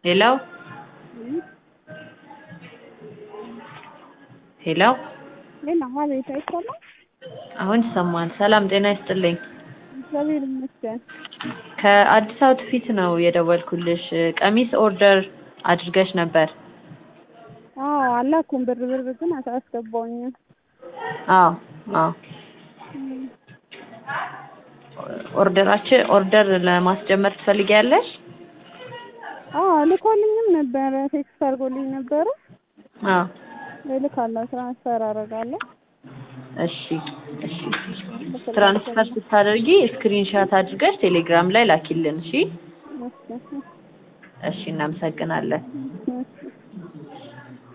ሄሎ ሄሎ ሌላ አቤት፣ አይሰማም? አሁን ይሰማል። ሰላም ጤና ይስጥልኝ። እግዚአብሔር ይመስገን። ከአዲስ አውትፊት ነው የደወልኩልሽ። ቀሚስ ኦርደር አድርገሽ ነበር? አዎ አላኩም። ብር ብር ግን አላስገባሁኝም። አዎ አዎ። ኦርደራችን ኦርደር ለማስጀመር ትፈልጊያለሽ? አዎ ልኮልኝም ነበረ፣ ቴክስት አድርጎልኝ ነበረ። አዎ እልካለሁ፣ ትራንስፈር አደርጋለሁ። እሺ እሺ። ትራንስፈር ስታደርጊ ስክሪንሻት አድርገሽ ቴሌግራም ላይ ላኪልን። እሺ እሺ፣ እሺ። እናመሰግናለን። እሺ።